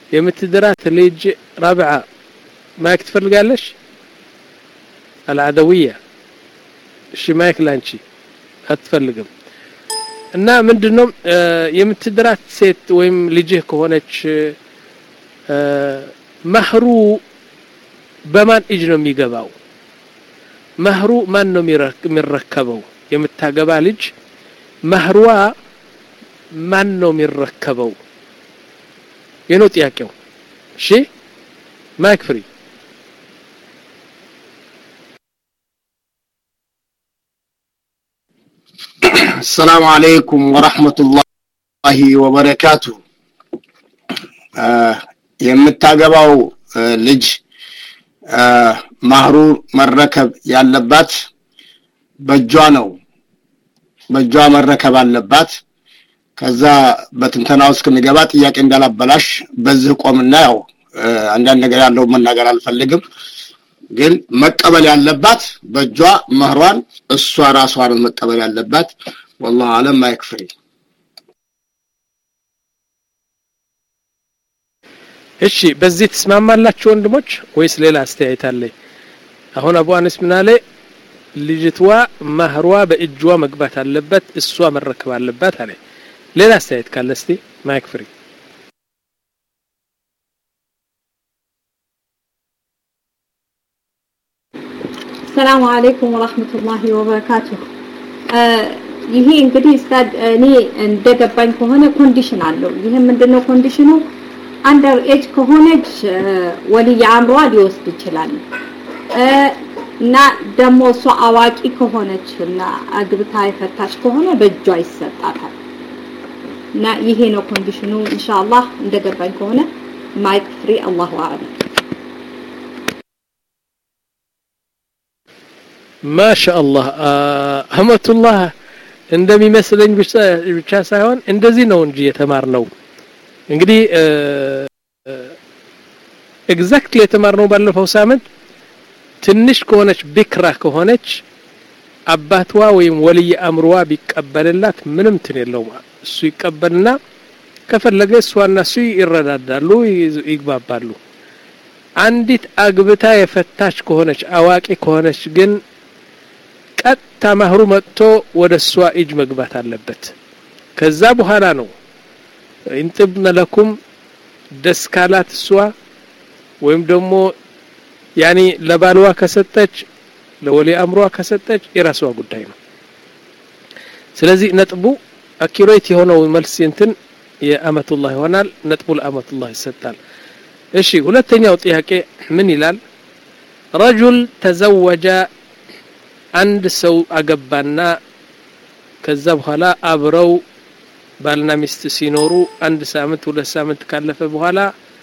የምትድራት ልጅ ራብዓ ማይክ ትፈልጋለሽ አልዓደውያ እሺ ማይክ ላንቺ አትፈልግም እና ምንድነው የምትድራት ሴት ወይም ልጅህ ከሆነች መህሩ በማን እጅ ነው የሚገባው መህሩ ማን ነው የሚረከበው የምታገባ ልጅ መህሯ ማን ነው የሚረከበው የነው ጥያቄው እሺ ማይክ ፍሪ السلام عليكم ورحمة الله وبركاته የምታገባው ልጅ ማህሩ መረከብ ያለባት በእጇ ነው በእጇ መረከብ አለባት ከዛ በትንተና ውስጥ ክንገባ ጥያቄ እንዳላበላሽ በዚህ ቆምና ያው አንዳንድ ነገር ያለው መናገር አልፈልግም ግን መቀበል ያለባት በእጇ መህሯን እሷ ራሷን መቀበል ያለባት والله አለም ማይክፍሪ እሺ በዚህ ትስማማላችሁ ወንድሞች ወይስ ሌላ አስተያየት አለ አሁን አቡ አነስ ምን አለ ልጅቷ ማህሯ በእጇ መግባት አለበት እሷ መረከብ አለባት አለ ሌላ አስተያየት ካለ እስቲ ማይክ ፍሪ ሰላም አለይኩም ወራህመቱላሂ ወበረካቱ ይሄ እንግዲህ ስታድ እኔ እንደገባኝ ከሆነ ኮንዲሽን አለው ይሄ ምንድነው ኮንዲሽኑ አንደር ኤጅ ከሆነች ወልይ አምሯ ሊወስድ ይችላል እና ደግሞ እሷ አዋቂ ከሆነች እና አግብታ የፈታች ከሆነ በእጇ ይሰጣታል እና ይሄ ነው ኮንዲሽኑ ኢንሻአላህ እንደገባኝ ከሆነ ማይክ ፍሪ አላሁ አዕለም ማሻአላህ አህመቱላህ እንደሚመስለኝ ብቻ ሳይሆን እንደዚህ ነው እንጂ የተማርነው እንግዲህ ኤግዛክትሊ የተማርነው ባለፈው ሳምንት ትንሽ ከሆነች ቢክራ ከሆነች አባቷ ወይም ወልይ አምርዋ ቢቀበልላት ምንም ትን የለውም እሱ ይቀበልና ከፈለገ እሷና እሱ ይረዳዳሉ ይግባባሉ አንዲት አግብታ የፈታች ከሆነች አዋቂ ከሆነች ግን ቀጥታ ማህሩ መጥቶ ወደ እሷ እጅ መግባት አለበት ከዛ በኋላ ነው ኢንጥብነ ለኩም ደስ ካላት እሷ ወይም ደግሞ ያኒ ለባልዋ ከሰጠች ለወሊ አምሯ ከሰጠች የራሷ ጉዳይ ነው ስለዚህ ነጥቡ አኪሬት የሆነው መልስ እንትን የአመቱላህ ይሆናል ነጥቡ ለአመቱላህ ይሰጣል እሺ ሁለተኛው ጥያቄ ምን ይላል ረጁል ተዘወጀ አንድ ሰው አገባና ከዛ በኋላ አብረው ባልና ሚስት ሲኖሩ አንድ ሳምንት ሁለት ሳምንት ካለፈ በኋላ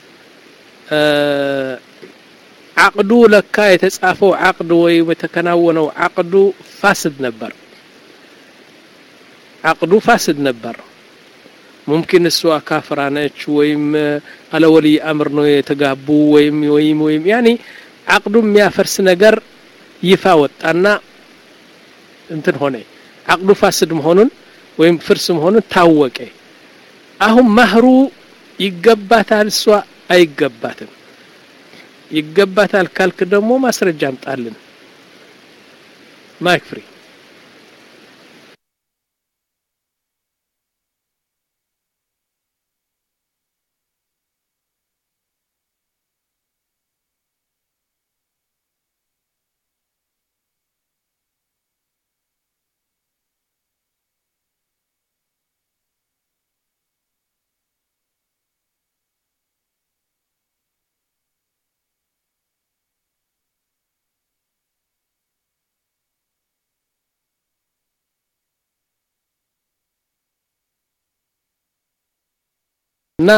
አቅዱ ለካ የተጻፈው አቅድ ወይም የተከናወነው አቅዱ ፋስድ ነበር አቅዱ ፋስድ ነበር ሙምኪን እሷ ካፍራ ነች ወይም አለ ወልይ አምር ነው የተጋቡ ወይም ወይም ወይም ያኒ አቅዱ የሚያፈርስ ነገር ይፋ ወጣና እንትን ሆነ አቅዱ ፋስድ መሆኑን ወይም ፍርስ መሆኑን ታወቀ አሁን ማህሩ ይገባታል እሷ አይገባትም ይገባታል ካልክ ደግሞ ማስረጃ አምጣልን ማይክ ፍሪ እና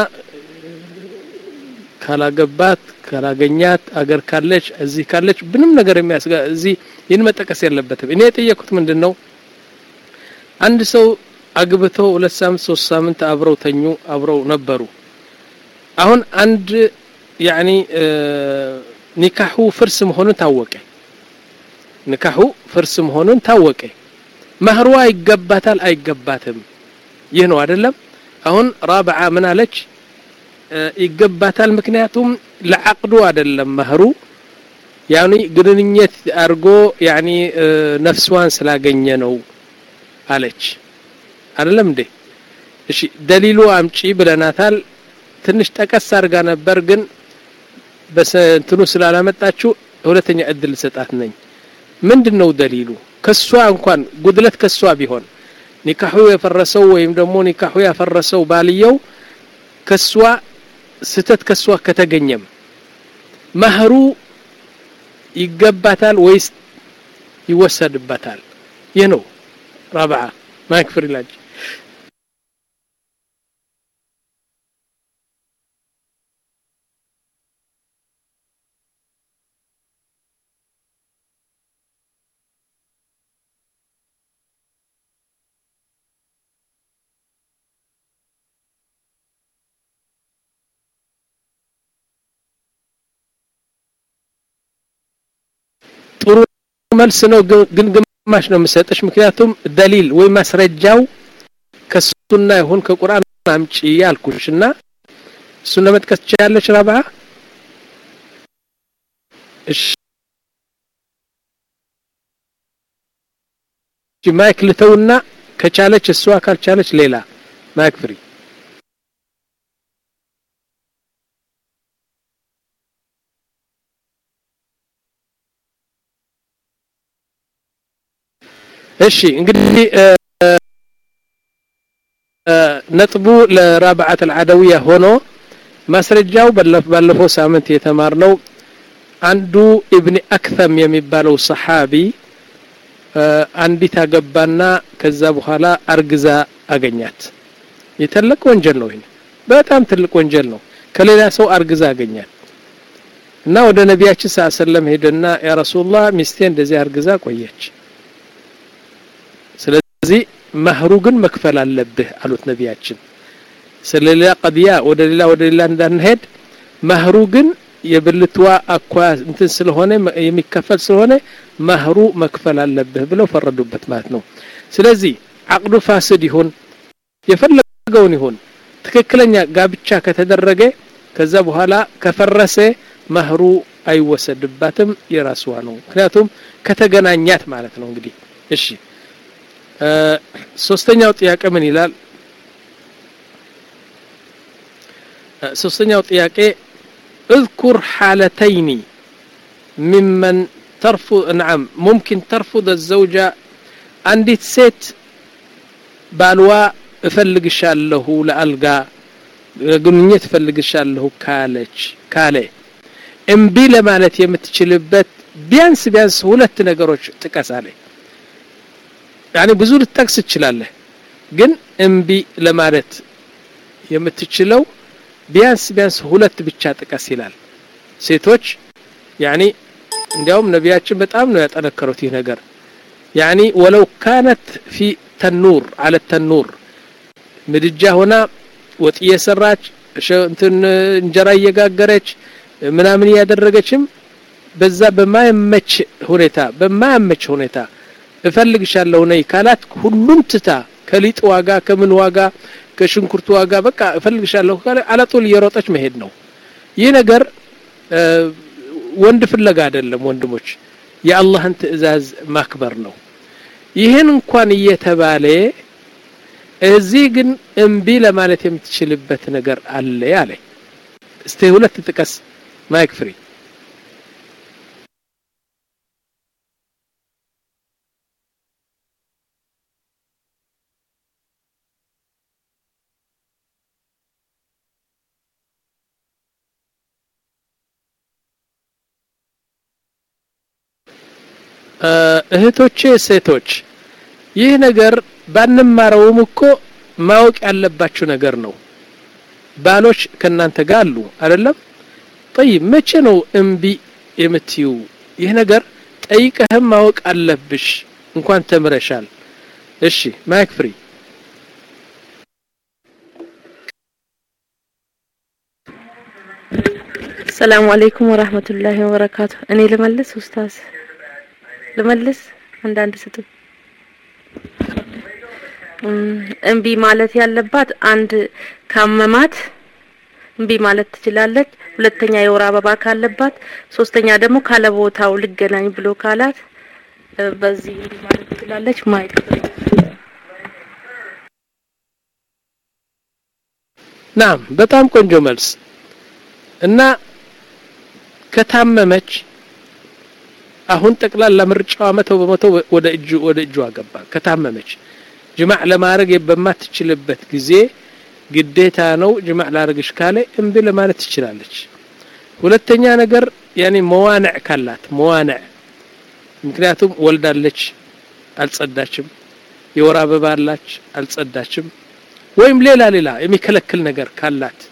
ካላገባት ካላገኛት አገር ካለች እዚህ ካለች ምንም ነገር የሚያስጋ እዚህ ይህን መጠቀስ የለበትም እኔ የጠየኩት ምንድን ነው አንድ ሰው አግብተው ሁለት ሳምንት ሶስት ሳምንት አብረው ተኙ አብረው ነበሩ አሁን አንድ ያኒ ኒካሑ ፍርስ መሆኑን ታወቀ ኒካሑ ፍርስ መሆኑን ታወቀ መህሯ ይገባታል አይገባትም ይህ ነው አይደለም አሁን ራብዓ ምን አለች ይገባታል ምክንያቱም ለዓቅዱ አይደለም መህሩ ያኒ ግንኙነት አድርጎ ያኒ ነፍስዋን ስላገኘ ነው አለች አይደለም እንዴ እሺ ደሊሉ አምጪ ብለናታል ትንሽ ጠቀስ አድርጋ ነበር ግን በእንትኑ ስላላመጣችው ሁለተኛ እድል ሰጣት ነኝ ምንድን ነው ደሊሉ ከሷ እንኳን ጉድለት ከሷ ቢሆን ኒካሑ የፈረሰው ወይም ደግሞ ኒካሑ ያፈረሰው ባልየው ከሷ ስተት ከሷ ከተገኘም መህሩ ይገባታል ወይስ ይወሰድበታል ይህ ነው ረብዓ ማክፍር ይላል ጥሩ መልስ ነው ግን ግማሽ ነው የምሰጥሽ ምክንያቱም ደሊል ወይ ማስረጃው ከሱና ይሁን ከቁርአን አምጪ ያልኩሽ እና እሱን ለመጥቀስ ትችላለች ረብዓ እሺ ማይክ ልተውና ከቻለች እሷ ካልቻለች ሌላ ማይክ ፍሪ እሺ እንግዲህ ነጥቡ ለራብዓት አልዓደውያ ሆኖ ማስረጃው ባለፈው ሳምንት የተማርነው አንዱ ኢብኒ አክተም የሚባለው ሰሓቢ አንዲት አገባና ከዛ በኋላ አርግዛ አገኛት የተለቅ ወንጀል ነው ይሄ በጣም ትልቅ ወንጀል ነው ከሌላ ሰው አርግዛ አገኛት እና ወደ ነቢያችን ሰለላሁ ዐለይሂ ወሰለም ሄደና ያ ረሱላህ ሚስቴ እንደዚህ አርግዛ ቆየች ስለዚህ መህሩ ግን መክፈል አለብህ አሉት ነቢያችን ስለሌላ ቀድያ ወደ ሌላ ወደ ሌላ እንዳንሄድ መህሩ ግን የብልትዋ አኳ እንትን ስለሆነ የሚከፈል ስለሆነ መህሩ መክፈል አለብህ ብለው ፈረዱበት ማለት ነው ስለዚህ አቅዱ ፋስድ ይሁን የፈለገውን ይሁን ትክክለኛ ጋብቻ ከተደረገ ከዛ በኋላ ከፈረሰ መህሩ አይወሰድባትም የራስዋ ነው ምክንያቱም ከተገናኛት ማለት ነው እንግዲህ እሺ ሶስተኛው ጥያቄ ምን ይላል ሶስተኛው ጥያቄ اذكر حالتين ممن ترفض نعم ممكن ترفض الزوجة عندت ست بالوا እፈልግሻለሁ ለአልጋ ግንኙነት እፈልግሻለሁ ካለች ካለ እምቢ ለማለት የምትችልበት ቢያንስ ቢያንስ ሁለት ነገሮች ጥቀስ አለ ያኔ ብዙ ልትጠቅስ ትችላለህ ግን እምቢ ለማለት የምትችለው ቢያንስ ቢያንስ ሁለት ብቻ ጥቀስ ይላል ሴቶች ያኒ እንዲያውም ነቢያችን በጣም ነው ያጠነከሩት ይህ ነገር ያኒ ወለው ካነት ፊ ተኑር አለ ተኑር ምድጃ ሆና ወጥ እየሰራች እንትን እንጀራ እየጋገረች ምናምን እያደረገችም በዛ በማያመች ሁኔታ በማያመች ሁኔታ እፈልግሻለሁ ነይ ካላት ሁሉም ትታ ከሊጥ ዋጋ ከምን ዋጋ ከሽንኩርት ዋጋ በቃ እፈልግሻለሁ ካለ አለጡል እየሮጠች መሄድ ነው ይህ ነገር ወንድ ፍለጋ አይደለም ወንድሞች የአላህን ትእዛዝ ማክበር ነው ይህን እንኳን እየተባለ እዚህ ግን እምቢ ለማለት የምትችልበት ነገር አለ አለ እስቲ ሁለት ጥቀስ ማይክ ፍሪ እህቶቼ ሴቶች ይህ ነገር ባንማረውም እኮ ማወቅ ያለባችሁ ነገር ነው ባሎች ከናንተ ጋር አሉ አይደለም ጠይብ መቼ ነው እምቢ የምትዩ ይህ ነገር ጠይቀህም ማወቅ አለብሽ እንኳን ተምረሻል እሺ ማይክ ፍሪ ሰላም አለይኩም ወራህመቱላሂ ወበረካቱ እኔ ልመልስ ኡስታዝ ልመልስ አንዳንድ ስጡ እምቢ ማለት ያለባት አንድ ካመማት እምቢ ማለት ትችላለች። ሁለተኛ የወር አበባ ካለባት፣ ሶስተኛ ደግሞ ካለ ቦታው ልገናኝ ብሎ ካላት በዚህ እምቢ ማለት ትችላለች። ማይክ ናም በጣም ቆንጆ መልስ እና ከታመመች አሁን ጠቅላላ ምርጫዋ መቶ በመቶ ወደ እጁ ወደ እጁ አገባ። ከታመመች ጅማዕ ለማድረግ በማትችልበት ጊዜ ግዴታ ነው ጅማዕ ላርግሽ ካለ እምቢ ለማለት ትችላለች። ሁለተኛ ነገር ያኔ መዋንዕ ካላት መዋንዕ ምክንያቱም ወልዳለች አልጸዳችም፣ የወር አበባ አላች አልጸዳችም፣ ወይም ሌላ ሌላ የሚከለክል ነገር ካላት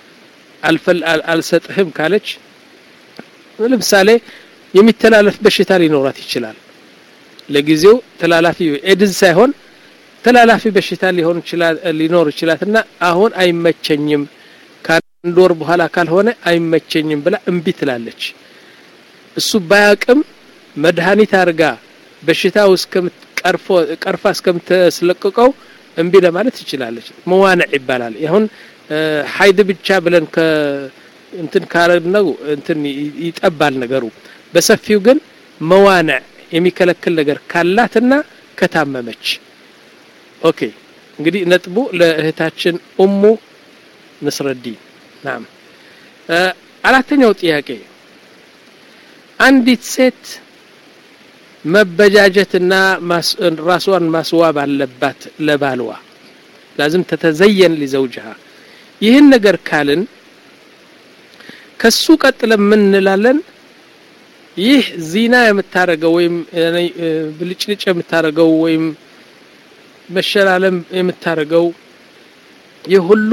አልሰጥህም ካለች ለምሳሌ የሚተላለፍ በሽታ ሊኖራት ይችላል። ለጊዜው ተላላፊ ኤድዝ ሳይሆን ተላላፊ በሽታ ሊሆን ይችላል ሊኖር ይችላልና አሁን አይመቸኝም ከአንድ ወር በኋላ ካልሆነ አይመቸኝም ብላ እምቢ ትላለች። እሱ ባያቅም መድኃኒት አድርጋ በሽታው እስከምትቀርፎ ቀርፋ እስከምትስለቅቀው እምቢ ለማለት ትችላለች። መዋንዕ ይባላል። አሁን ሀይድ ብቻ ብለን ከ እንትን ካረግነው እንትን ይጠባል ነገሩ። በሰፊው ግን መዋንዕ የሚከለክል ነገር ካላትና ከታመመች ኦኬ። እንግዲህ ነጥቡ ለእህታችን ኡሙ ንስረዲን ናም። አራተኛው ጥያቄ አንዲት ሴት መበጃጀትና ራሷን ማስዋብ አለባት ለባልዋ ላዝም ተተዘየን ሊዘውጅሃ ይህን ነገር ካልን ከሱ ቀጥለን ምን እንላለን? ይህ ዚና የምታረገው ወይም ብልጭልጭ የምታረገው ወይም መሸላለም የምታረገው ይህ ሁሉ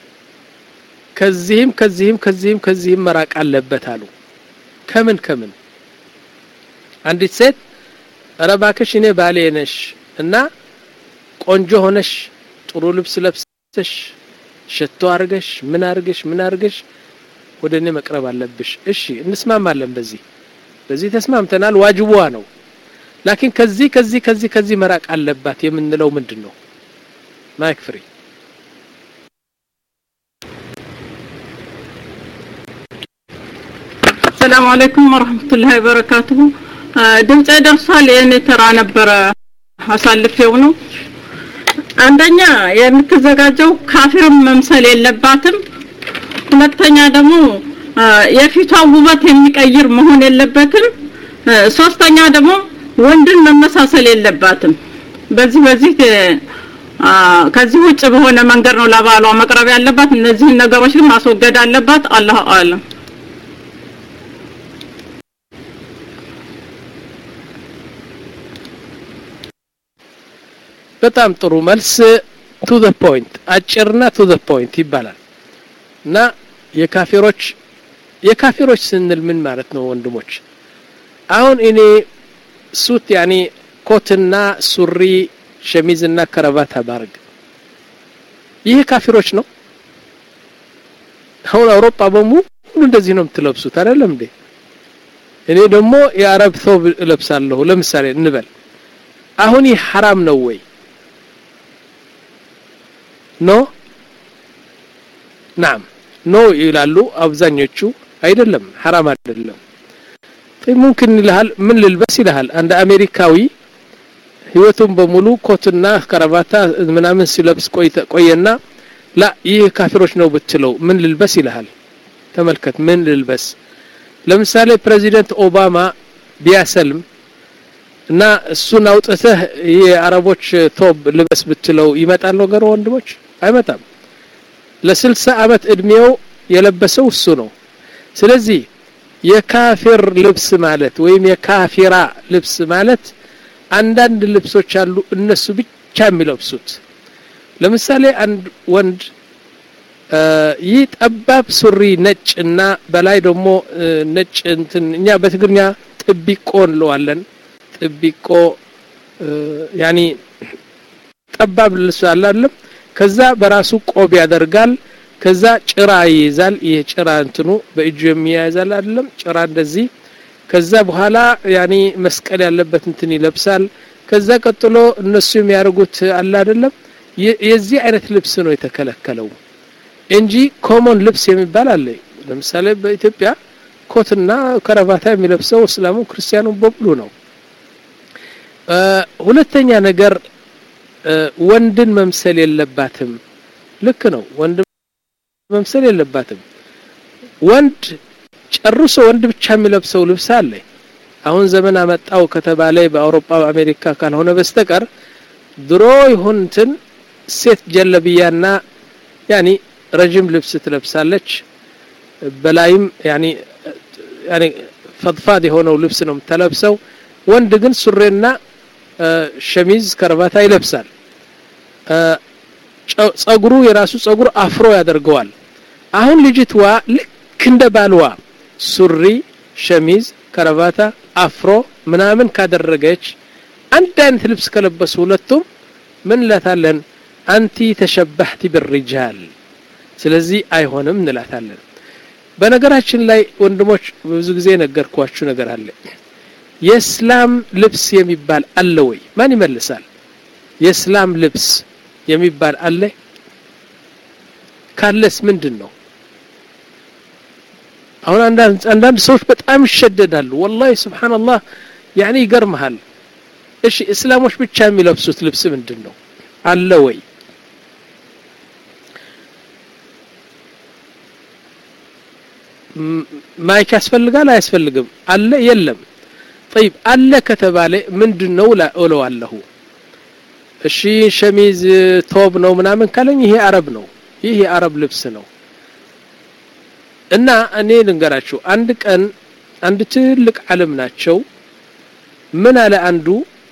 ከዚህም ከዚህም ከዚህም ከዚህም መራቅ አለበት አሉ። ከምን ከምን አንዲት ሴት ኧረ እባክሽ እኔ ባሌ ነሽ እና ቆንጆ ሆነሽ ጥሩ ልብስ ለብሰሽ ሸቶ አርገሽ ምን አርገሽ ምን አርገሽ ወደ እኔ መቅረብ አለብሽ። እሺ እንስማማለን። በዚህ በዚህ ተስማምተናል። ዋጅቧ ነው። ላኪን ከዚህ ከዚህ ከዚህ ከዚህ መራቅ አለባት የምንለው ምንድን ነው? ማይክ ፍሪ ሰላም አለይኩም ወራህመቱላሂ ወበረካቱሁ። ድምጼ ደርሷል። የእኔ ተራ ነበረ አሳልፌው ነው። አንደኛ የምትዘጋጀው ካፊርም መምሰል የለባትም። ሁለተኛ ደግሞ የፊቷ ውበት የሚቀይር መሆን የለበትም። ሶስተኛ ደግሞ ወንድን መመሳሰል የለባትም። በዚህ በዚህ ከዚህ ውጭ በሆነ መንገድ ነው ለባሏ መቅረብ ያለባት። እነዚህን ነገሮች ግን ማስወገድ አለባት። አላሁ አለም። በጣም ጥሩ መልስ። ቱ ዘ ፖይንት አጭርና ቱ ዘ ፖይንት ይባላል እና የካፊሮች የካፊሮች ስንል ምን ማለት ነው ወንድሞች? አሁን እኔ ሱት ያኔ ኮትና ሱሪ ሸሚዝና ከረባት ባርግ ይህ ካፊሮች ነው። አሁን አውሮፓ በሙሉ እንደዚህ ነው የምትለብሱት አይደለም እንዴ? እኔ ደግሞ የአረብ ቶብ እለብሳለሁ ለምሳሌ እንበል። አሁን ይህ ሐራም ነው ወይ? ኖ ናም ኖ ይላሉ አብዛኞቹ። አይደለም ሐራም አይደለም። ሙምኪን ይልሃል ምን ልልበስ ይልሃል። አንድ አሜሪካዊ ህይወቱን በሙሉ ኮትና ከረባታ ምናምን ሲለብስ ቆየና ላ ይህ ካፊሮች ነው ብትለው ምን ልልበስ ይልሃል። ተመልከት ምን ልልበስ። ለምሳሌ ፕሬዚደንት ኦባማ ቢያሰልም እና እሱን አውጥተህ ይህ የአረቦች ቶብ ልበስ ብትለው ይመጣል ነገሩ ወንድሞች? አይመጣም። ለስልሳ አመት እድሜው የለበሰው እሱ ነው። ስለዚህ የካፊር ልብስ ማለት ወይም የካፊራ ልብስ ማለት አንዳንድ ልብሶች አሉ እነሱ ብቻ የሚለብሱት። ለምሳሌ አንድ ወንድ ይህ ጠባብ ሱሪ ነጭ እና በላይ ደግሞ ነጭ እንትን እኛ በትግርኛ ጥቢቆ እንለዋለን። ጥቢቆ ያኒ ጠባብ ልብስ አለ አይደለም። ከዛ በራሱ ቆብ ያደርጋል። ከዛ ጭራ ይይዛል። ይሄ ጭራ እንትኑ በእጁ የሚያያዛል አይደለም ጭራ እንደዚህ። ከዛ በኋላ ያኒ መስቀል ያለበት እንትን ይለብሳል። ከዛ ቀጥሎ እነሱ የሚያደርጉት አለ አይደለም። የዚህ አይነት ልብስ ነው የተከለከለው። እንጂ ኮሞን ልብስ የሚባል አለ ለምሳሌ በኢትዮጵያ ኮትና ከረባታ የሚለብሰው እስላሙ ክርስቲያኑ በሙሉ ነው ሁለተኛ ነገር ወንድን መምሰል የለባትም ልክ ነው ወንድ መምሰል የለባትም ወንድ ጨርሶ ወንድ ብቻ የሚለብሰው ልብስ አለ አሁን ዘመን አመጣው ከተባለ በአውሮፓ በአሜሪካ ካልሆነ በስተቀር ድሮ ይሁን እንትን ሴት ጀለብያና ያኒ ረጅም ልብስ ትለብሳለች በላይም ያኒ ያኒ ፈድፋድ የሆነው ልብስ ነው የምትለብሰው ወንድ ግን ሱሬና ሸሚዝ ከረባታ ይለብሳል ጸጉሩ የራሱ ጸጉር አፍሮ ያደርገዋል አሁን ልጅትዋ ልክ እንደ ባልዋ ሱሪ ሸሚዝ ከረባታ አፍሮ ምናምን ካደረገች አንድ አይነት ልብስ ከለበሱ ሁለቱም ምን እንላታለን አንቲ ተሸባህቲ ብርጃል ስለዚህ አይሆንም እንላታለን በነገራችን ላይ ወንድሞች ብዙ ጊዜ ነገርኳችሁ ነገር አለ የእስላም ልብስ የሚባል አለ ወይ ማን ይመልሳል የእስላም ልብስ የሚባል አለ ካለስ ምንድን ነው አሁን አንዳንድ ሰዎች በጣም ይሸደዳሉ ወላሂ ስብሓንላህ ያኒ ይገርመሃል እሺ እስላሞች ብቻ የሚለብሱት ልብስ ምንድን ነው አለ ወይ ማይክ ያስፈልጋል አያስፈልግም አለ የለም ጠይብ አለ ከተባለ ምንድን ነው እለዋለሁ እሺ ሸሚዝ ቶብ ነው ምናምን ካለኝ ይሄ አረብ ነው ይህ የአረብ ልብስ ነው እና እኔ ልንገራችሁ አንድ ቀን አንድ ትልቅ ዓለም ናቸው ምን አለ አንዱ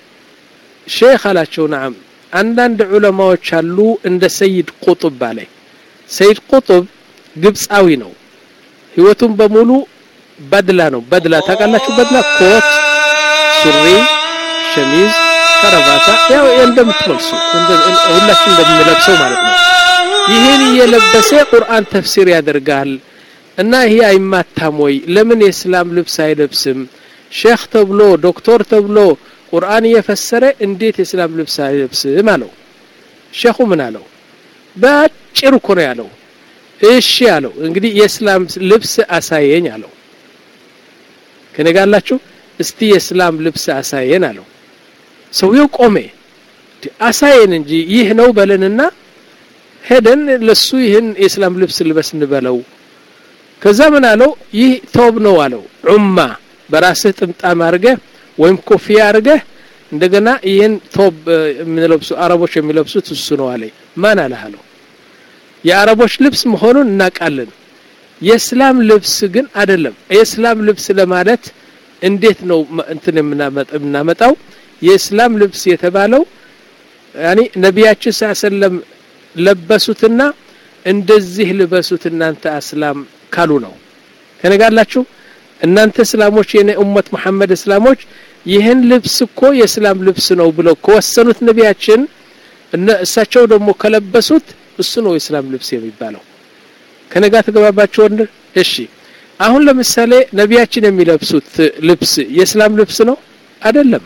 ሼክ አላቸው ናም አንዳንድ ዑለማዎች አሉ እንደ ሰይድ ቁጡብ አለ ሰይድ ቁጡብ ግብፃዊ ነው ህይወቱን በሙሉ በድላ ነው በድላ ታውቃላችሁ በድላ ኮት ሱሪ ሸሚዝ ከረባታ ያው እንደምትለብሱ ሁላችን እንደምንለብሰው ማለት ነው ይህን እየለበሰ ቁርአን ተፍሲር ያደርጋል እና ይሄ አይማታም ወይ ለምን የእስላም ልብስ አይለብስም ሼክ ተብሎ ዶክተር ተብሎ ቁርአን እየፈሰረ እንዴት የእስላም ልብስ አይለብስም አለው ሼኹ ምን አለው በአጭር እኮ ነው ያለው እሺ አለው እንግዲህ የእስላም ልብስ አሳየኝ አለው ከነጋላችሁ እስቲ የእስላም ልብስ አሳየን አለው ሰውየው ቆሜ አሳየን እንጂ ይህ ነው በለንና ሄደን ለሱ ይህን የእስላም ልብስ ልበስ እንበለው ከዛ ምን አለው ይህ ቶብ ነው አለው ዑማ በራስህ ጥምጣም አርገህ ወይም ኮፍያ አርገህ እንደገና ይህን ቶብ የሚለብሱ አረቦች የሚለብሱት እሱ ነው አለኝ ማን አለህ አለው የአረቦች ልብስ መሆኑን እናውቃለን የእስላም ልብስ ግን አይደለም የእስላም ልብስ ለማለት እንዴት ነው እንትን የምናመጣው የእስላም ልብስ የተባለው ያኒ ነቢያችን ስ ሰለም ለበሱትና እንደዚህ ልበሱት እናንተ እስላም ካሉ ነው ከነጋላችሁ እናንተ እስላሞች የኔ ኡመት መሐመድ እስላሞች ይህን ልብስ እኮ የእስላም ልብስ ነው ብለው ከወሰኑት ነቢያችን እሳቸው ደግሞ ከለበሱት እሱ ነው የእስላም ልብስ የሚባለው ከነጋ ተገባባቸው ወንድ እሺ አሁን ለምሳሌ ነቢያችን የሚለብሱት ልብስ የእስላም ልብስ ነው አይደለም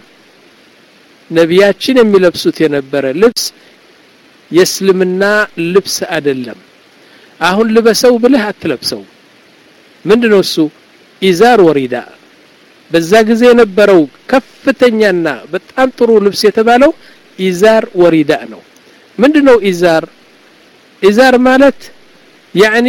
ነቢያችን የሚለብሱት የነበረ ልብስ የእስልምና ልብስ አይደለም አሁን ልበሰው ብለህ አትለብሰው ምንድነው እሱ ኢዛር ወሪዳ በዛ ጊዜ የነበረው ከፍተኛና በጣም ጥሩ ልብስ የተባለው ኢዛር ወሪዳ ነው ምንድነው ኢዛር ኢዛር ማለት ያኒ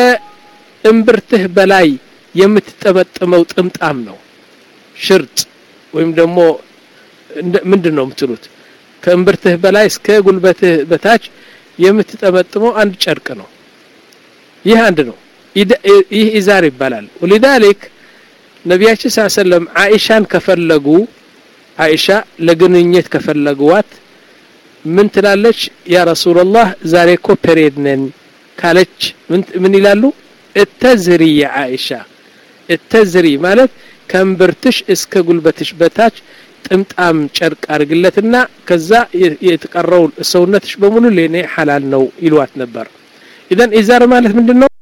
ከእምብርትህ በላይ የምትጠመጥመው ጥምጣም ነው ሽርጥ ወይም ደግሞ ምንድን ነው የምትሉት ከእምብርትህ በላይ እስከ ጉልበትህ በታች የምትጠመጥመው አንድ ጨርቅ ነው ይህ አንድ ነው ይህ ኢዛር ይባላል ወሊዛሊክ ነቢያችን ስ ሰለም አይሻን ከፈለጉ አይሻ ለግንኙነት ከፈለጉዋት ምን ትላለች ያ ረሱላላህ ዛሬ እኮ ፔሬድ ነን ካለች ምን ይላሉ እተዝሪ የአይሻ እተዝሪ ማለት ከእምብርትሽ እስከ ጉልበትሽ በታች ጥምጣም ጨርቅ አድርግለትና ከዛ የተቀረው ሰውነትሽ በሙሉ ለኔ ሐላል ነው ይሏት ነበር ኢዘን ኢዛር ማለት ምንድን ነው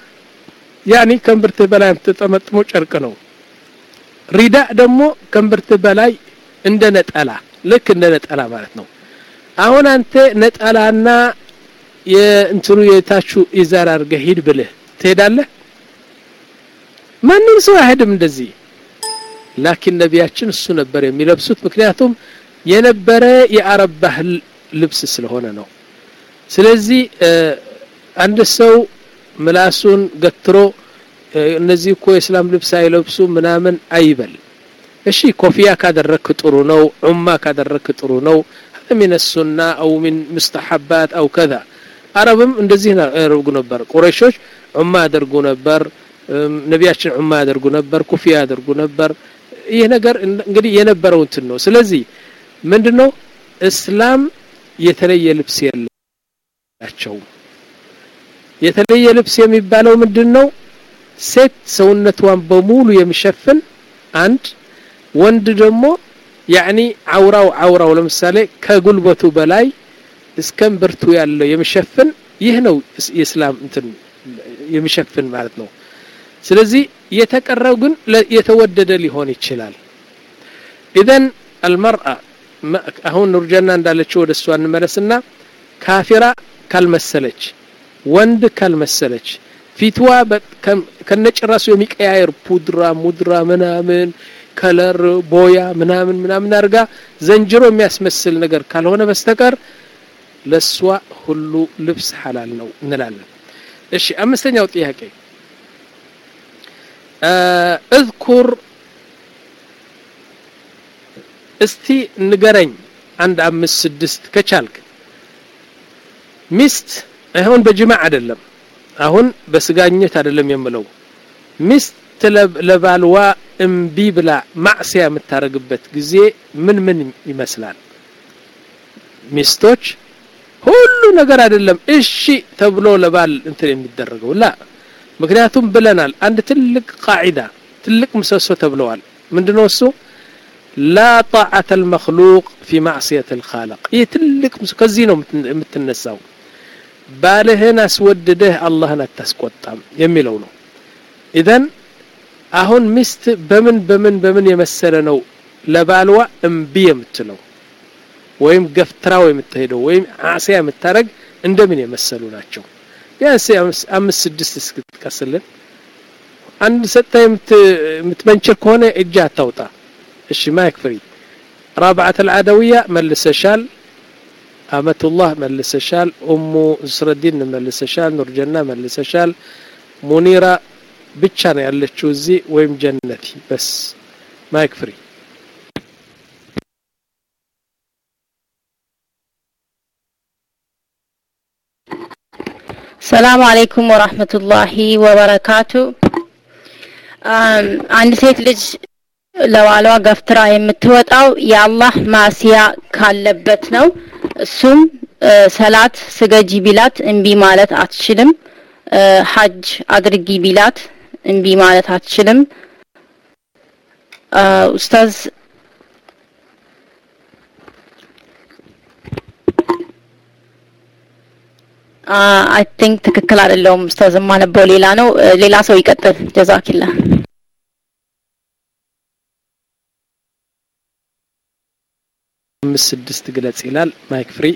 ያኒ ከእምብርትህ በላይ የምትጠመጥመው ጨርቅ ነው ሪዳ ደግሞ ከእምብርትህ በላይ እንደ ነጠላ ልክ እንደ ነጠላ ማለት ነው አሁን አንተ ነጠላና የእንትኑ የታችሁ ኢዛር አድርገህ ሂድ ብልህ ትሄዳለህ ማንም ሰው አይሄድም እንደዚህ ላኪን ነቢያችን እሱ ነበር የሚለብሱት ምክንያቱም የነበረ የአረብ ባህል ልብስ ስለሆነ ነው ስለዚህ አንድ ሰው ምላሱን ገትሮ እነዚህ እኮ የእስላም ልብስ አይለብሱ ምናምን አይበል እሺ ኮፊያ ካደረክ ጥሩ ነው ዑማ ካደረክ ጥሩ ነው من السنة أو من مستحبات أو كذا አረብም እንደዚህ ያደርጉ ነበር ቁረይሾች ዑማ ያደርጉ ነበር ነቢያችን ዑማ ያደርጉ ነበር ኩፊያ ያደርጉ ነበር ይህ ነገር እንግዲህ የነበረው እንትን ነው ስለዚህ ምንድነው እስላም የተለየ ልብስ የላቸውም የተለየ ልብስ የሚባለው ምንድነው ሴት ሰውነቷን በሙሉ የሚሸፍን አንድ ወንድ ደግሞ ያኒ አውራው አውራው ለምሳሌ ከጉልበቱ በላይ እስከ እምብርቱ ያለው የሚሸፍን ይህ ነው የእስላም እንትን የሚሸፍን ማለት ነው ስለዚህ የተቀረው ግን የተወደደ ሊሆን ይችላል ኢዘን አልመርአ አሁን ኑርጀና እንዳለችው ወደ እሷ እንመለስና ካፊራ ካልመሰለች ወንድ ካልመሰለች ፊትዋ ከነጭራሱ የሚቀያየር ፑድራ ሙድራ ምናምን ከለር ቦያ ምናምን ምናምን አድርጋ ዘንጅሮ የሚያስመስል ነገር ካልሆነ በስተቀር ለሷ ሁሉ ልብስ ሐላል ነው እንላለን እሺ አምስተኛው ጥያቄ እዝኩር እስቲ ንገረኝ አንድ አምስት ስድስት ከቻልክ ሚስት አሁን በጅማዕ አይደለም አሁን በስጋኘት አይደለም የምለው ሚስት ለባልዋ እምቢ ብላ ማዕሲያ የምታደርግበት ጊዜ ምን ምን ይመስላል ሚስቶች ሁሉ ነገር አይደለም እሺ ተብሎ ለባል እንትን የሚደረገው ላ ምክንያቱም ብለናል አንድ ትልቅ ቃዒዳ ትልቅ ምሰሶ ተብለዋል ምንድነው እሱ ላ ጣዓተ አልመክሉቅ ፊ ማዕስየት አልኻልቅ ይህ ትልቅ ከዚህ ነው የምትነሳው ባልህን አስወድደህ አላህን አታስቆጣም የሚለው ነው ኢዘን አሁን ሚስት በምን በምን በምን የመሰለ ነው ለባልዋ እምቢ የምትለው ወይም ገፍትራው የምትሄደው ወይም አሲያ የምታረግ እንደምን የመሰሉ ናቸው ቢያንስ አምስት ስድስት እስክትቀስልን አንድ ሰጥታ የምትመንችር ከሆነ እጅ አታውጣ እሺ ማይክ ፍሪ ራብዓት አልዓደውያ መልሰሻል አመቱላህ መልሰሻል ኡሙ እስረዲን መልሰሻል ኑርጀና መልሰሻል ሙኒራ ብቻ ነው ያለችው እዚህ ወይም ጀነቲ በስ ማይክ ፍሪ ሰላም አለይኩም ወራህመቱላሂ ወበረካቱ አንድ ሴት ልጅ ለባሏ ገፍትራ የምትወጣው የአላህ ማሲያ ካለበት ነው እሱም ሰላት ስገጂ ቢላት እምቢ ማለት አትችልም ሐጅ አድርጊ ቢላት እምቢ ማለት አትችልም ኡስታዝ አይ ቲንክ ትክክል አይደለውም ኡስታዝ የማነበው ሌላ ነው ሌላ ሰው ይቀጥል ጀዛኪላ አምስት ስድስት ግለጽ ይላል ማይክ ፍሪ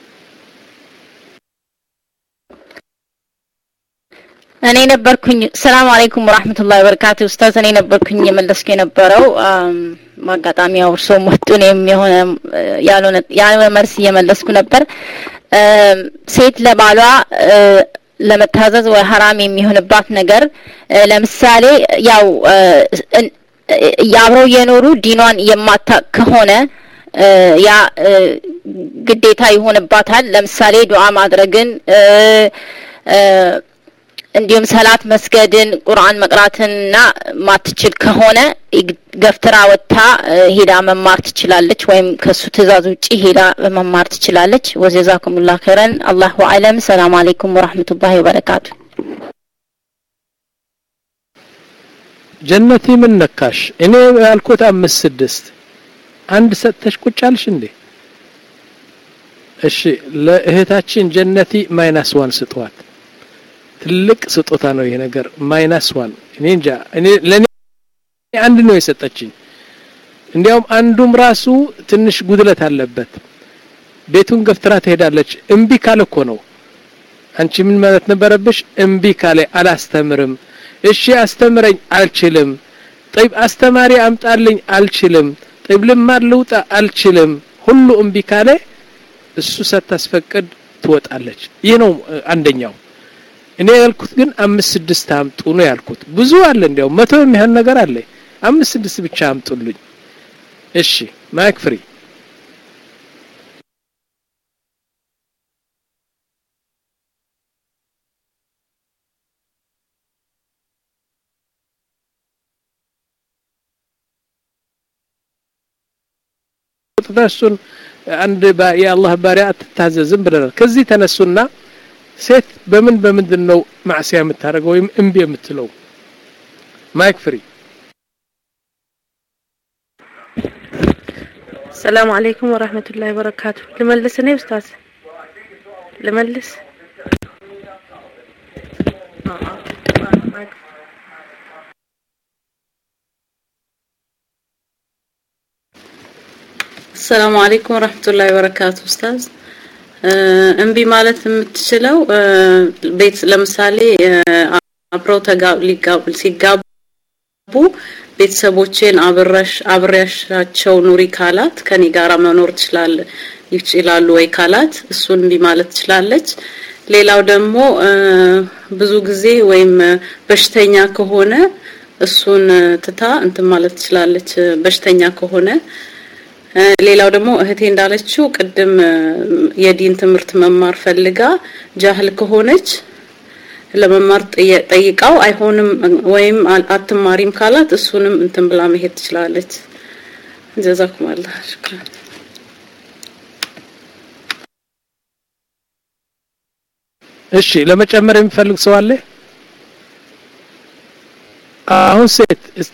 እኔ ነበርኩኝ ሰላም አለይኩም ወራህመቱላሂ ወበረካቱ ኡስታዝ እኔ ነበርኩኝ የመለስኩ የነበረው ማጋጣሚ ያው እርሶም ወጡ እኔም የሆነ ያልሆነ ያልሆነ መልስ እየመለስኩ ነበር ሴት ለባሏ ለመታዘዝ ወይ ሀራም የሚሆንባት ነገር ለምሳሌ ያው አብረው እየኖሩ ዲኗን የማታቅ ከሆነ ያ ግዴታ ይሆንባታል ለምሳሌ ዱዓ ማድረግን እንዲሁም ሰላት መስገድን ቁርአን መቅራትንና ማትችል ከሆነ ገፍትራ ወጥታ ሄዳ መማር ትችላለች ወይም ከሱ ትእዛዝ ውጪ ሄዳ መማር ትችላለች ወጀዛኩሙላህ ኸይረን አላሁ አለም ሰላም አለይኩም ወራህመቱላሂ ወበረካቱ ጀነቲ ምን ነካሽ እኔ ያልኩት አምስት ስድስት አንድ ሰጥተሽ ቁጭ አልሽ እንዴ እሺ ለእህታችን ጀነቲ ማይናስ ዋን ስጧት ትልቅ ስጦታ ነው ይሄ ነገር ማይናስ ዋን እኔ እንጃ እኔ ለኔ አንድ ነው የሰጠችኝ እንዲያውም አንዱም ራሱ ትንሽ ጉድለት አለበት ቤቱን ገፍትራ ትሄዳለች እምቢ ካለ እኮ ነው አንቺ ምን ማለት ነበረብሽ እምቢ ካለ አላስተምርም እሺ አስተምረኝ አልችልም ጠይብ አስተማሪ አምጣልኝ አልችልም ጠይብ ልማር ልውጣ አልችልም ሁሉ እምቢ ካለ እሱ ሳታስፈቅድ ትወጣለች ይህ ነው አንደኛው እኔ ያልኩት ግን አምስት ስድስት አምጡ ነው ያልኩት ብዙ አለ እንዲያው መቶ የሚሆን ነገር አለ አምስት ስድስት ብቻ አምጡልኝ እሺ ማይክ ፍሪ እሱን አንድ የአላህ ባሪያ አትታዘዝም ብለናል ከዚህ ተነሱና ሴት በምን በምንድን ነው ማዕሲያ የምታደርገው ወይም እምቢ የምትለው ማይክ ፍሪ ሰላም አለይኩም ወራህመቱላሂ ወበረካቱ ልመልስ እኔ ኡስታዝ ልመልስ ሰላም አለይኩም ወራህመቱላሂ ወበረካቱ ኡስታዝ እምቢ ማለት የምትችለው ቤት ለምሳሌ አብረው ሲጋቡ ቤተሰቦቼን አብረሽ አብሬያሻቸው ኑሪ ካላት ከኔ ጋራ መኖር ትችላል ይችላሉ ወይ ካላት እሱን እምቢ ማለት ትችላለች ሌላው ደግሞ ብዙ ጊዜ ወይም በሽተኛ ከሆነ እሱን ትታ እንትን ማለት ትችላለች በሽተኛ ከሆነ ሌላው ደግሞ እህቴ እንዳለችው ቅድም የዲን ትምህርት መማር ፈልጋ ጃህል ከሆነች ለመማር ጠይቃው አይሆንም ወይም አትማሪም ካላት እሱንም እንትን ብላ መሄድ ትችላለች ጀዛኩም አላህ ሽክራን እሺ ለመጨመር የሚፈልግ ሰው አለ አሁን ሴት እስቲ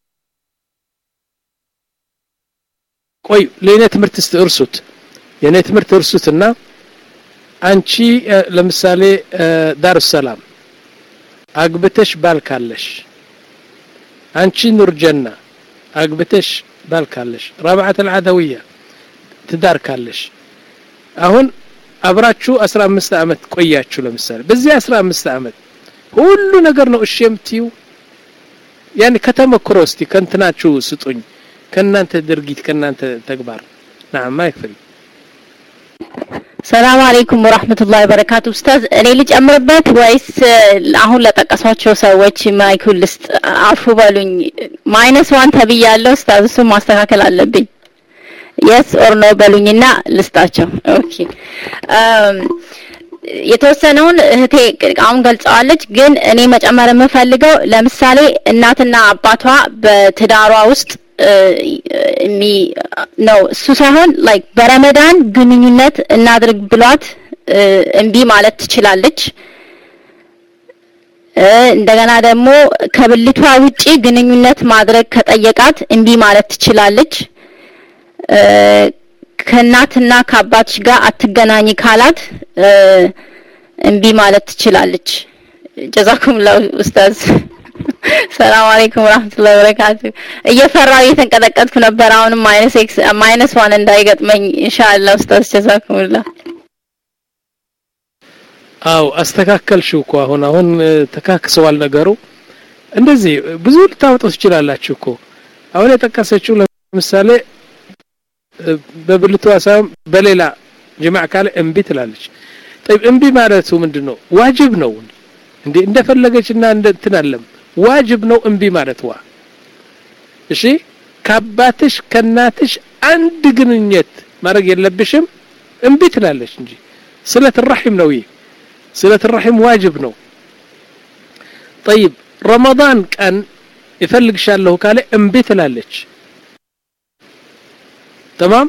ቆይ ለእኔ ትምህርት እስቲ እርሱት የእኔ ትምህርት እርሱትና አንቺ ለምሳሌ ዳር ሰላም አግብተሽ ባል ካለሽ አንቺ ኑር ጀና አግብተሽ ባል ካለሽ ረብዓት አልዓደውያ ትዳር ካለሽ አሁን አብራችሁ 15 አመት ቆያችሁ ለምሳሌ በዚህ 15 አመት ሁሉ ነገር ነው እሺ የምትዩ ያን ከተመክሮ እስቲ ከንትናችሁ ስጡኝ ከናንተ ድርጊት ከናንተ ተግባር ናም ማይክፍሪ ሰላም አለይኩም ወራህመቱላሂ ወበረካቱ ኡስታዝ እኔ ልጨምርበት ወይስ አሁን ለጠቀሷቸው ሰዎች ማይኩል ልስጥ አፉ በሉኝ ማይነስ ዋን ተብያለሁ ኡስታዝ እሱ ማስተካከል አለብኝ የስ ኦር ኖ በሉኝና ልስጣቸው ኦኬ የተወሰነውን እህቴ አሁን ገልጸዋለች ግን እኔ መጨመር የምፈልገው ለምሳሌ እናትና አባቷ በትዳሯ ውስጥ ነው እሱ ሳይሆን ላይክ በረመዳን ግንኙነት እናድርግ ብሏት እምቢ ማለት ትችላለች እንደገና ደግሞ ከብልቷ ውጪ ግንኙነት ማድረግ ከጠየቃት እምቢ ማለት ትችላለች ከእናትና ከአባትሽ ጋር አትገናኝ ካላት እምቢ ማለት ትችላለች ጀዛኩም ላሁ ኡስታዝ ሰላም አለይኩም ወራህመቱላሂ ወበረካቱ እየፈራው እየተንቀጠቀጥኩ ነበር አሁንም ማይነስ ኤክስ ማይነስ ዋን እንዳይገጥመኝ ኢንሻአላህ ኡስታዝ ጀዛኩሙላህ አው አስተካከልሽው እኮ አሁን አሁን ተካክሰዋል ነገሩ እንደዚህ ብዙ ልታወጡ ትችላላችሁ እኮ አሁን የጠቀሰችው ለምሳሌ በብልቷ ሳይሆን በሌላ ጅማዕ ካለ እምቢ ትላለች ጠይብ እምቢ ማለቱ ምንድን ነው ዋጅብ ነው እንዴ እንደፈለገችና እንደ እንትን አለም ዋጅብ ነው እምቢ ማለትዋ እሺ ከአባትሽ ከእናትሽ አንድ ግንኙነት ማድረግ የለብሽም እምቢ ትላለች እንጂ ስለት ረሒም ነው ይህ ስለት ረሒም ዋጅብ ነው ጠይብ ረመዳን ቀን ይፈልግሻለሁ ካለ እምቢ ትላለች ተማም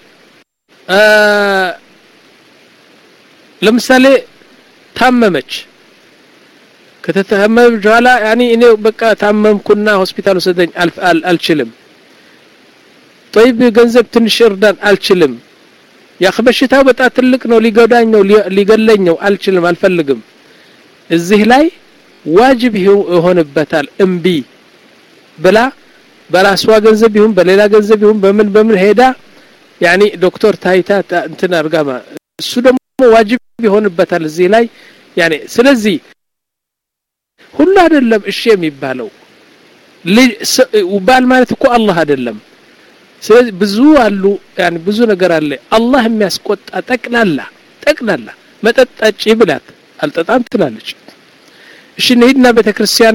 ለምሳሌ ታመመች ከተታመመች በኋላ ያኒ እኔ በቃ ታመምኩና ሆስፒታል ወሰደኝ አልችልም ጠይብ ገንዘብ ትንሽ እርዳን አልችልም ያህ በሽታው በጣም ትልቅ ነው ሊጎዳኝ ነው ሊገለኝ ነው አልችልም አልፈልግም እዚህ ላይ ዋጅብ ይሆንበታል እምቢ ብላ በራሷ ገንዘብ ይሁን በሌላ ገንዘብ ይሁን በምን በምን ሄዳ ያኒ ዶክተር ታይታ እንትን አርጋማ እሱ ደግሞ ዋጅብ ይሆንበታል እዚህ ላይ ያኔ ስለዚህ ሁሉ አይደለም እሺ የሚባለው ባል ማለት እኮ አላህ አይደለም ስለዚህ ብዙ አሉ ያኔ ብዙ ነገር አለ አላህ የሚያስቆጣ ጠቅላላ ጠቅላላ መጠጥ ጠጪ ብላት አልጠጣም ትላለች እሺ እንሂድና ቤተ ክርስቲያን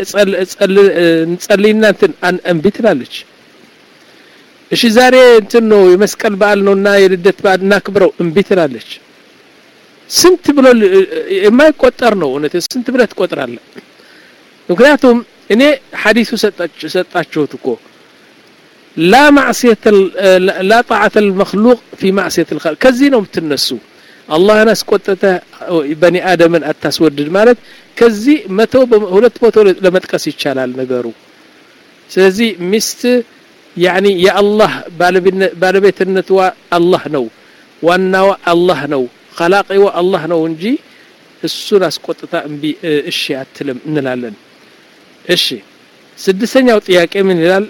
እንጸልይና እንትን እምቢ ትላለች እሺ ዛሬ እንትን ነው የመስቀል በዓል ነውና የልደት በዓል እናክብረው እምቢ ትላለች ስንት ብሎ የማይቆጠር ነው እውነት ስንት ብለህ ትቆጥራለህ ምክንያቱም እኔ ሐዲሱ ሰጣችሁት እኮ ላ ማዕስየት ላ ጣዓት ልመክሉቅ ፊ ማዕስየት ልል ከዚህ ነው የምትነሱ አላህን አስቆጥተህ በኒ አደምን አታስወድድ ማለት ከዚህ መቶ ሁለት መቶ ለመጥቀስ ይቻላል ነገሩ ስለዚህ ሚስት ያኒ የአላህ ባለቤትነትዋ አላህ ነው ዋናዋ አላህ ነው ኸላቂዋ አላህ ነው እንጂ እሱን አስቆጥታ እምቢ እሺ አትልም እንላለን እሺ ስድስተኛው ጥያቄ ምን ይላል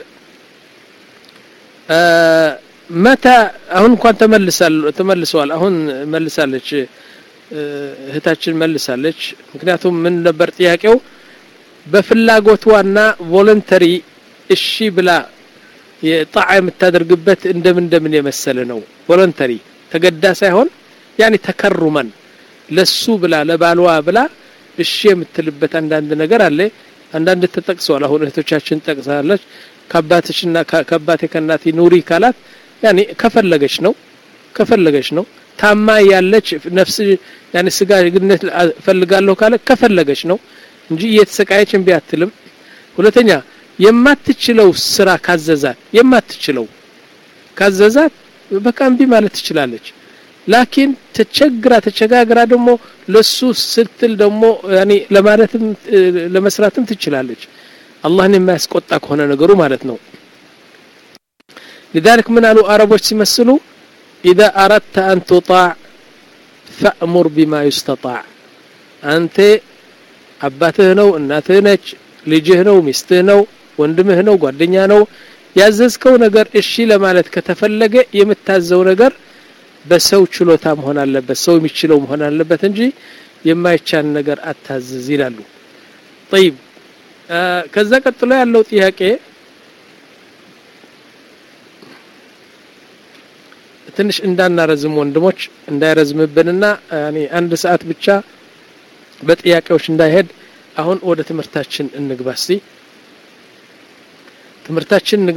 መታ አሁን እንኳን ተመልሳል ተመልሰዋል አሁን መልሳለች እህታችን መልሳለች ምክንያቱም ምን ነበር ጥያቄው በፍላጎቷና ቮለንተሪ እሺ ብላ የጣዓ የምታደርግበት እንደምን እንደምን የመሰለ ነው ቮለንተሪ ተገዳ ሳይሆን ያኒ ተከሩመን ለሱ ብላ ለባልዋ ብላ እሺ የምትልበት አንዳንድ ነገር አለ አንዳንድ ተጠቅሰዋል አሁን እህቶቻችን ጠቅሳለች ከአባትሽና ከአባቴ ከእናቴ ኑሪ ካላት ያኔ ከፈለገች ነው ከፈለገች ነው ታማ ያለች ነፍስ ያኔ ስጋ ግነት ፈልጋለሁ ካለ ከፈለገች ነው እንጂ እየተሰቃየች እምቢ አትልም ሁለተኛ የማትችለው ስራ ካዘዛት የማትችለው ካዘዛት በቃ እምቢ ማለት ትችላለች ላኪን ተቸግራ ተቸጋግራ ደግሞ ለሱ ስትል ደግሞ ያኔ ለማለትም ለመስራትም ትችላለች አላህን የማያስቆጣ ከሆነ ነገሩ ማለት ነው لذلك من قالوا عربوች ሲመስሉ إذا أردت أن تطاع فأمر بما يستطاع أنت አባትህ ነው እናትህ ነች ልጅህ ነው ሚስትህ ነው ወንድምህ ነው ጓደኛ ነው ያዘዝከው ነገር እሺ ለማለት ከተፈለገ የምታዘው ነገር በሰው ችሎታ መሆን አለበት ሰው የሚችለው መሆን አለበት እንጂ የማይቻል ነገር አታዝዝ ይላሉ طيب ከዛ ቀጥሎ ያለው ጥያቄ ትንሽ እንዳናረዝም ወንድሞች እንዳይረዝምብንና ያኔ አንድ ሰዓት ብቻ በጥያቄዎች እንዳይሄድ አሁን ወደ ትምህርታችን እንግባ እስቲ ትምህርታችን